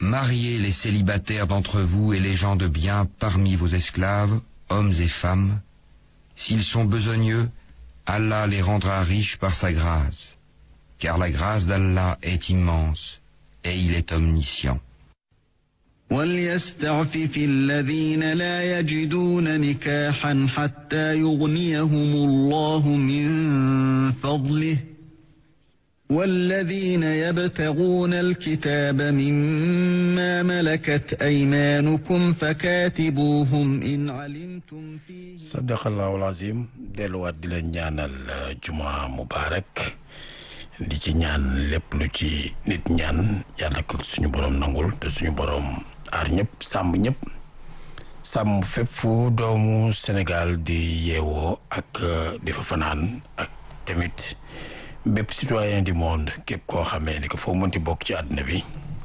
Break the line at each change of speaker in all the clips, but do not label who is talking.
Mariez les célibataires d'entre vous et les gens de bien parmi vos esclaves, hommes et femmes. S'ils sont besogneux, Allah les rendra riches par sa grâce, car la grâce d'Allah est immense et il est omniscient.
وليستعفف الذين لا يجدون نكاحا حتى يغنيهم الله من فضله والذين يبتغون الكتاب مما ملكت أيمانكم فكاتبوهم إن علمتم فيه
sadaqallahu alazim delluwaat di leen ñaanal juma mubarak di ci ñaan lépp lu ci nit ñaan yàlla ko suñu borom nangul te suñu borom aar ñëpp sàmm ñëpp sàmm fépp fu doomu Sénégal di yeewoo ak di fa fanaan ak tamit bépp citoyen du monde képp koo xamee ni que foo mënti bokk ci àdduna bi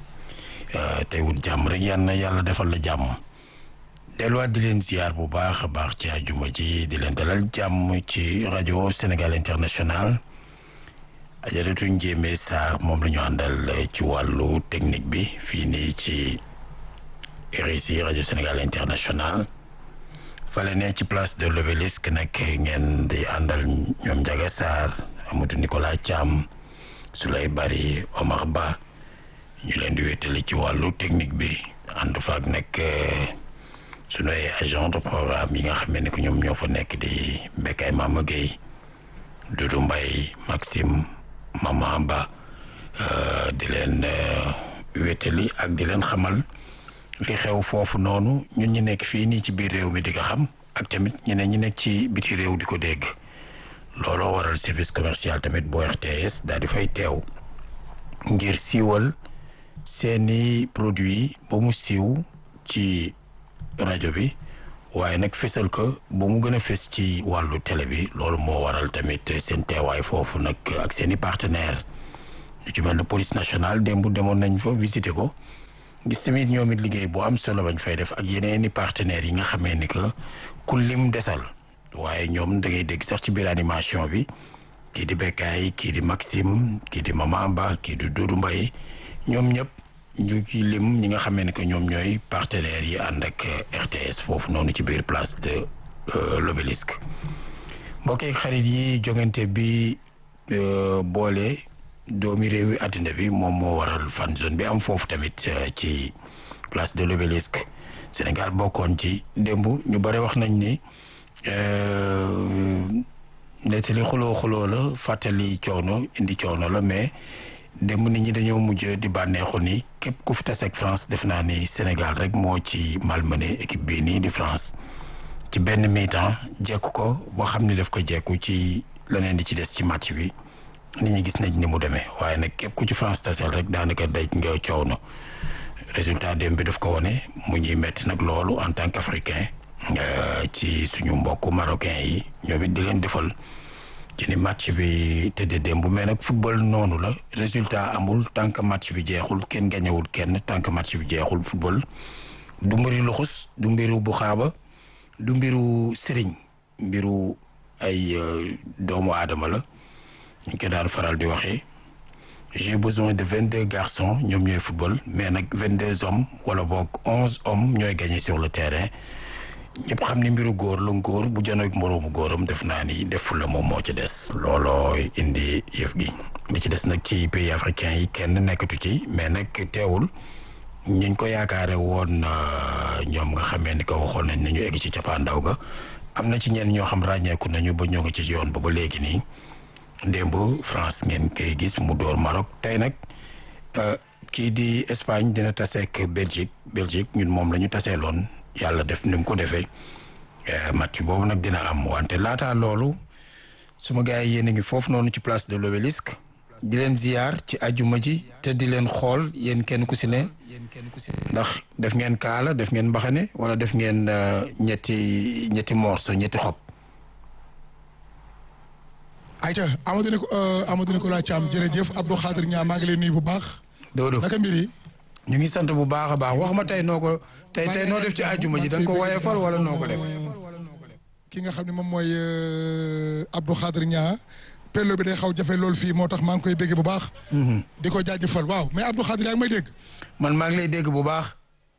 tey wut jàmm rek yal na yàlla defal la jàmm delluwaat di leen ziar bu baax a baax ci àjjuma ji di leen dalal jàmm ci rajo Sénégal International ajaratu njéeme Sarr moom la ñu àndal ci wàllu technique bi fii nii ci RICI rajo Sénégal International fale ne ci place de l'Obélisque nag ngeen di àndal ñoom Ndiaga Sarr Amadou Nicolas Thiam Souley Bari Omar Ba ñu leen di wéttali ci wàllu technique bi ànd faak nag sunu ay agent de programme yi nga xam ne que ñoom ñoo fa nekk di Bekay Mama Gueye Doudou Mbaye Maxime Mama Ba di leen wéttali ak di leen xamal li xew foofu noonu ñun ñi nekk fii nii ci biir réew mi di nga xam ak tamit ñeneen ñi nekk ci biti réew di ko dégg looloo waral service commercial tamit bu RTS daal di fay teew ngir siiwal seeni produit ba mu siiw ci rajo bi waaye nag fesal ko ba mu gën a fes ci wàllu télé bi loolu moo waral tamit seen teewaay foofu nag ak seeni partenaire ñu ci mel ne police nationale démb demoon nañ fa visiter ko gis tamit ñoom it liggéey bu am solo bañ fay def ak yeneeni partenaires yi nga xamee ni que ku lim desal waaye ñoom da ngay dégg sax ci biir animation bi kii di Bekkaay kii di Maxime kii di Mama Ba kii di Doudou Mbaye ñoom ñëpp ñu ci lim ñi nga xamee ne que ñoom ñooy partenaires yi ànd ak RTS foofu noonu ci biir place de l'Obélisque mbokk ak xarit yi jongante bi boole doomi réewi àddina bi moom moo waral fan zone bi am foofu tamit ci place de l'Obélisque Sénégal bokkoon ci démb ñu bare wax nañ ni nettali xuloo xuloo la fàttali coono indi coono la mais démb nit ñi dañoo mujj di bànneexu ni képp ku fi taseeg France def naa ni Sénégal rek moo ci malmené équipe bii nii di France ci benn mi-temps jekku ko boo xam ni daf ko jekku ci leneen di ci des ci match bi nit ñi gis nañ ni mu demee waaye nag képp ku ci France taseel rek daanaka daj nga coow na résultat démb bi daf ko wone mu ñuy metti nag loolu en tant qu'africain ci suñu mbokku marocain yi ñoom it di leen defal ci ni match bi tëddee démb mais nag football noonu la résultat amul tant que match bi jeexul kenn gañewul kenn tant que match bi jeexul football du mbiri luxus du mbiru bu xaaba du mbiru sëriñ mbiru ay doomu aadama la ñu ko daan faral di waxee j'ai besoin de vingt deux garçons ñoom ñooy football mais nag vingt deux hommes wala boog onze hommes ñooy gagné sur le terrain ñëpp xam ni mbiru góor la góor bu janoog moroomu góoram def naa ni def la moom moo ci des looloo indi yëf gi li ci des nag ci pays africains yi kenn nekkatu ci mais nag teewul ñiñ ko yaakaare woon ñoom nga xamee ni ko waxoon nañ nañu egg ci cappaandaw ga am na ci ñenn ñoo xam ràññeeku nañu ba ñoo ngi ci yoon ba ba léegi nii démb France ngeen koy gis mu door Maroc tey nag kii di Espagne dina taseek Belgique Belgique ñun moom la ñu taseeloon yàlla def ni mu ko defee match boobu nag dina am wante laataa loolu suma gars yi yéen a ngi foofu noonu ci place de l'Obélisque di leen ziyaar ci ajuma ji te di leen xool yéen kenn ku si ne ndax def ngeen kaala def ngeen mbaxane wala def ngeen ñetti ñetti morceau ñetti xob
ayca Amadou Nico Amadou Nicolas Thiam jërëjëf Abdou Khadir Niang maa ngi lay nuyu bu baax.
Dodo
naka mbir yi.
ñu ngi sant bu baax a baax wax ma tey noo ko tey tey noo def ci ajuma ji da nga ko woyefal wala noo ko def.
ki nga xam ne moom mooy Abdou Khadir Niang pello bi day xaw jafe loolu fii moo tax maa ngi koy béggee bu baax. di ko jaajëfal waaw mais Abdou Khadir yaa ngi may dégg.
man maa ngi lay dégg bu baax.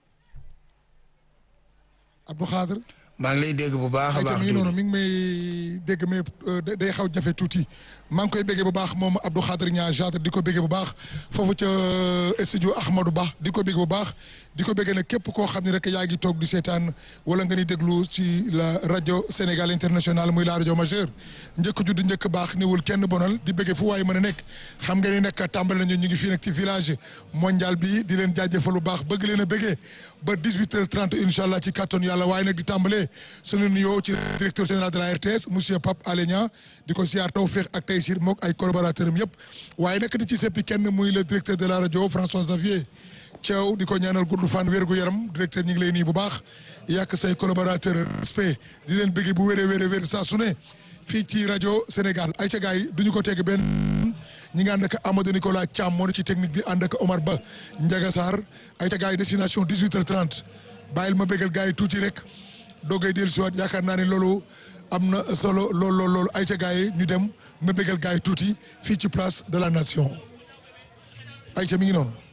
Abdou Khadir.
maa ngi lay dégg bu baax a
ayca
baax.
mi ngi noonu mi ngi may dégg mais day xaw jafe tuuti maa ngi koy béggee bu baax moom Abdou Khadir ñaa Jadre di ko béggee bu baax foofu ca studio Ahmadou Ba di ko béggee bu baax di ko béggee nag képp koo xam ne rek yaa ngi toog di seetaan wala nga ni déglu ci la rajo Sénégal international muy la rajo majeure njëkk judd njëkk baax niwul kenn bonal di béggee fu waaye mën a nekk xam nga ni nag tàmbali nañu ñu ngi fii nag ci village mondial bi di leen jaajëfal bu baax bëgg leen a béggee ba 18h30 incha allah ci kàttan yàlla waaye nag di tàmbalee sunu nuyoo ci directeur général de la RTS monsieur Pape Alé Niang di ko siyaar tawféex ak taysir mook ay collaborateurs am yëpp waaye nag di ci seppi kenn muy le directeur de la rajo François Xavier Thiaw di ko ñaanal gudd fan wérgu yaram directeur ñu ngi lay nii bu baax yàq say collaborateurs respect di leen bëgg bu wéree wéree wér saa su ne fii ci rajo Sénégal ay ca gars yi du ñu ko teg benn ñi nga ànd ak Amadou Nicolas Thiam moo ne ci technique bi ànd ak Omar Ba Ndiaga Sarr ay ca gars yi destination 18h30 bàyyil ma bégal gars yi tuuti rek doogay dellu si waat yaakaar naa ne loolu am na solo lool lool loolu ay ca gars yi ñu dem ma bégal gars yi tuuti fii ci place de la nation ay ca mi ngi noonu